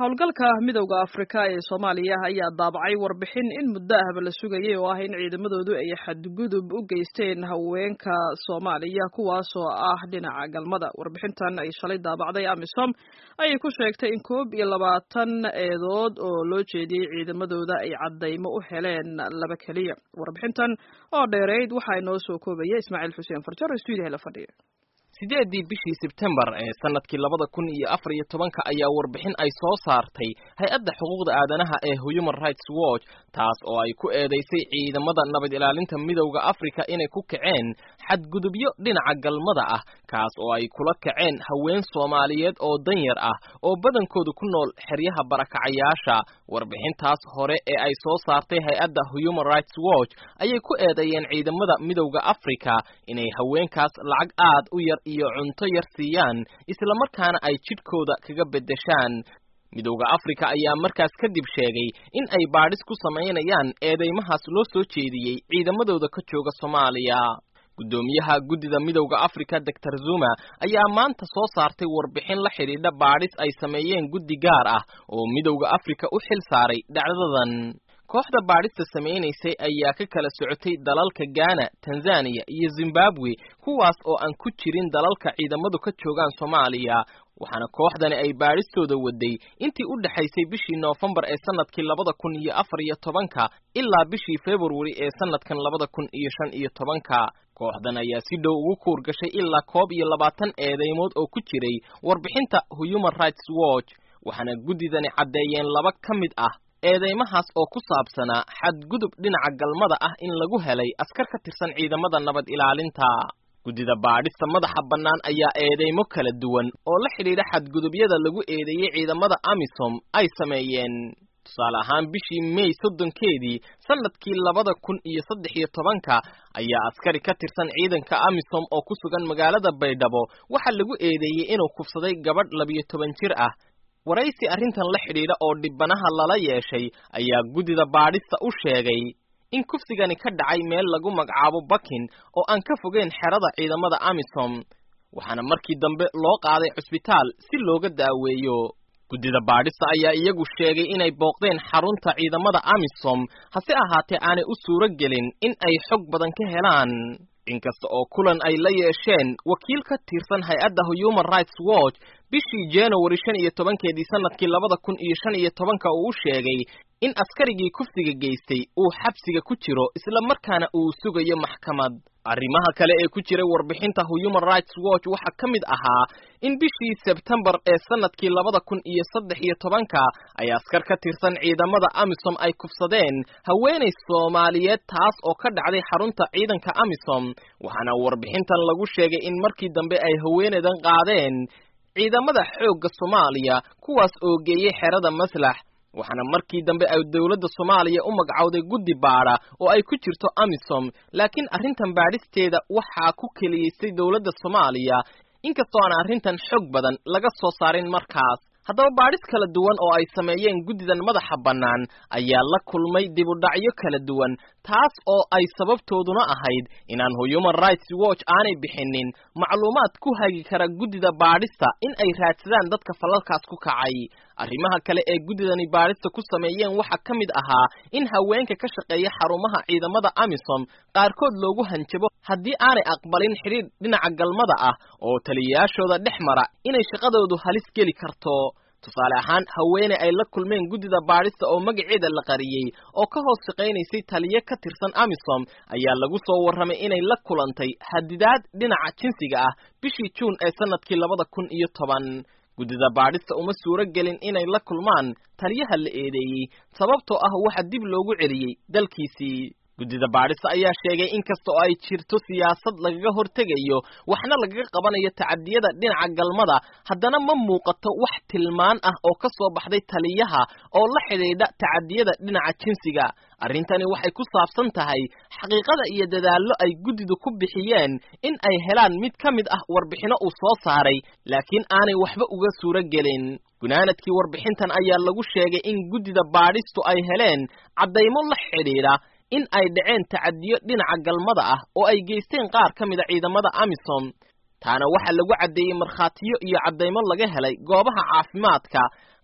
howlgalka midowda afrika ee soomaaliya ayaa daabacay warbixin in muddo ahba la sugayay oo ah in ciidamadoodu ay xadgudub u geysteen haweenka soomaaliya kuwaasoo ah dhinaca galmada warbixintan ay shalay daabacday amisom ayay ku sheegtay in koob iyo labaatan eedood oo loo jeediyey ciidamadooda ay caddaymo u heleen laba keliya warbixintan oo dheereyd waxaa inoo soo koobaya ismaaciil xuseen farjar oo stuudiyaha la fadhiya sideedii bishii sebtembar ee sanadkii labada kun iyo afar iyo tobanka ayaa warbixin ay soo saartay hay-adda xuquuqda aadanaha ee human rights watch taas oo ay ku eedeysay ciidamada nabad ilaalinta midowda afrika inay ku kaceen xadgudubyo dhinaca galmada ah kaas oo ay kula kaceen haween soomaaliyeed oo danyar ah oo badankoodu ku nool xeryaha barakacayaasha warbixintaas hore ee ay soo saartay hay-adda human rights watch ayay ku eedeeyeen ciidamada midowda afrika inay haweenkaas lacag aad u yar iyo cunto yar siiyaan islamarkaana ay jidhkooda kaga beddeshaan midowda afrika ayaa markaas kadib sheegay in ay baadhis ku samaynayaan eedeymahaas loo soo jeediyey ciidamadooda ka jooga soomaaliya guddoomiyaha guddida midowda afrika doctor zuma ayaa maanta soo saartay warbixin la xidhiidha baadhis ay sameeyeen guddi gaar ah oo midowda afrika u xil saaray dhacdadan kooxda baadhista samaynaysay ayaa ka kala socotay dalalka gaana tanzaniya iyo zimbabwe kuwaas oo aan ku jirin dalalka ciidamadu ka joogaan soomaaliya waxaana kooxdani ay baadhistooda waday intii u dhexaysay bishii noofembar ee sanadkii labada kun iyo afar iyo tobanka ilaa bishii februari ee sanadkan labada kun iyo shan iyo tobanka kooxdan ayaa si dhow ugu kuur gashay ilaa koob iyo labaatan eedeymood oo ku jiray warbixinta human rights watch waxaana guddidani caddeeyeen laba ka mid ah eedeymahaas oo ku saabsanaa xadgudub dhinaca galmada ah in lagu helay askar ka tirsan ciidamada nabad ilaalinta guddida baadhista madaxa bannaan ayaa eedeymo kala duwan oo la xidhiidha xadgudubyada lagu eedeeyey ciidamada amisom ay sameeyeen tusaale ahaan bishii may soddonkeedii sanadkii labada kun iyo saddex iyo tobanka ayaa askari ka tirsan ciidanka amisom oo ku sugan magaalada baydhabo waxaa lagu eedeeyey inuu kufsaday gabadh labiyo toban jir ah waraysi arrintan la xidhiidha oo dhibbanaha lala yeeshay ayaa guddida baadhista u sheegay in kufsigani ka dhacay meel lagu magacaabo bakin oo aan ka fogeyn xerada ciidamada amisom waxaana markii dambe loo qaaday cusbitaal si looga daaweeyo guddida baadhista ayaa iyagu sheegay inay booqdeen xarunta ciidamada amisom hase ahaatee aanay u suuro gelin in ay xog badan ka helaan inkasta oo kulan ay la yeesheen wakiil ka tirsan hay-adda human rights watch bishii january shan iyo tobankeedii sanadkii labada kun iyo shan iyo tobanka uu u sheegay in askarigii kufsiga geystay uu xabsiga ku jiro isla markaana uu sugayo maxkamad arrimaha kale ee ku jiray warbixinta human rights watch waxaa ka mid ahaa in bishii sebtembar ee sanadkii labada kun iyo saddex iyo tobanka ay askar ka tirsan ciidamada amisom ay kufsadeen haweenay soomaaliyeed taas oo ka dhacday xarunta ciidanka amisom waxaana warbixintan lagu sheegay in markii dambe ay haweenaydan qaadeen ciidamada xoogga soomaaliya kuwaas oo geeyey xerada maslax waxaana markii dambe ay dowladda soomaaliya u magacowday guddi baadha oo ay ku jirto amisom laakiin arrintan baadhisteeda waxaa ku keliyeystay dowladda soomaaliya inkastoo aan arrintan xog badan laga soo saarin markaas haddaba baadhis kala duwan oo ay sameeyeen guddidan madaxa bannaan ayaa la kulmay dibudhacyo kala duwan taas oo ay sababtooduna ahayd inaan human rights watch aanay bixinin macluumaad ku hagi kara guddida baadhista in ay raadsadaan dadka falalkaas ku kacay arrimaha kale ee guddidani baadhista ku sameeyeen waxaa ka mid ahaa in haweenka ka shaqeeya xarumaha ciidamada amisom qaarkood loogu hanjabo haddii aanay aqbalin xidhiidh dhinaca galmada ah oo taliyayaashooda dhex mara inay shaqadoodu halis geli karto tusaale ahaan haweene ay la kulmeen guddida baadhista oo magaceeda la qariyey oo ka hoos shaqaynaysay taliye ka tirsan amisom ayaa lagu soo warramay inay la kulantay hadidaad dhinaca jinsiga ah bishii juun ee sanadkii labada kun iyo toban guddida baadhista uma suuro gelin inay la kulmaan taliyaha la eedeeyey sababtoo ah waxa dib loogu celiyey dalkiisii guddida baadhista ayaa sheegay in kasta oo ay jirto siyaasad lagaga hortegayo waxna lagaga qabanayo tacadiyada dhinaca galmada haddana ma muuqato wax tilmaan ah oo ka soo baxday taliyaha oo la xidhiidha tacadiyada dhinaca jinsiga arrintani waxay ku saabsan tahay xaqiiqada iyo dadaallo ay guddidu ku bixiyeen in ay helaan mid ka mid ah warbixino uu soo saaray laakiin aanay waxba uga suuro gelin gunaanadkii warbixintan ayaa lagu sheegay in guddida baadhistu ay heleen caddaymo la xidhiidha in ay dhaceen tacadiyo dhinaca galmada ah oo ay geysteen qaar ka mida ciidamada amisom taana waxaa lagu caddeeyey markhaatiyo iyo caddaymo laga helay goobaha caafimaadka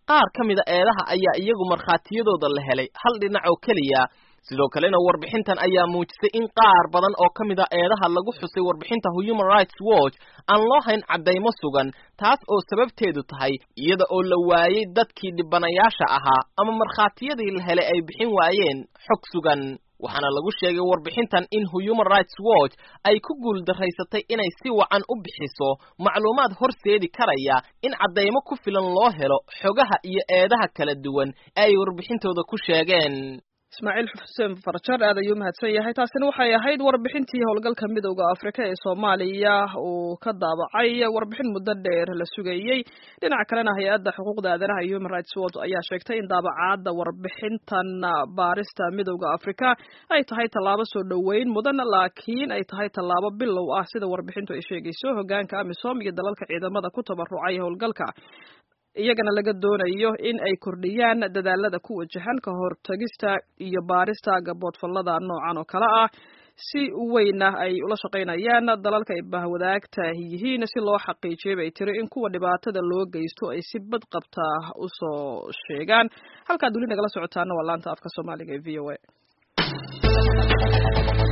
qaar ka mida eedaha ayaa iyagu markhaatiyadooda la helay hal dhinac oo keliya sidoo kalena warbixintan ayaa muujisay in qaar badan oo ka mid a eedaha lagu xusay warbixinta human rights watch aan loo hayn caddaymo sugan taas oo sababteedu tahay iyada oo la waayey dadkii dhibanayaasha ahaa ama markhaatiyadii la helay ay bixin waayeen xog sugan waxaana lagu sheegay warbixintan in human rights watch ay ku guuldaraysatay inay si wacan u bixiso macluumaad horseedi karaya in caddaymo ku filan loo helo xogaha iyo eedaha kala duwan ee ay warbixintooda ku sheegeen ismaaciil xuseen farjar aad ayuu mahadsan yahay taasina waxay ahayd warbixintii howlgalka midowda afrika ee soomaaliya uu ka daabacay warbixin muddo dheer la sugayey dhinaca kalena hay-adda xuquuqda aadanaha iyo human rights watch ayaa sheegtay in daabacaadda warbixintan baarista midowda afrika ay tahay tallaabo soo dhoweyn mudan laakiin ay tahay tallaabo bilow ah sida warbixintu ay sheegayso hogaanka amisom iyo dalalka ciidamada ku tabarucay howlgalka iyagana laga doonayo in ay kordhiyaan dadaalada ku wajahan ka hortagista iyo baarista gaboodfallada noocan oo kale ah si weyna ay ula shaqaynayaan dalalka ay bahwadaagta yihiin si loo xaqiijiyo bay tiri in kuwa dhibaatada loo geysto ay si bad qabta usoo sheegaan halkaad weli nagala socotaana waa laanta afka soomaaliga ee v o a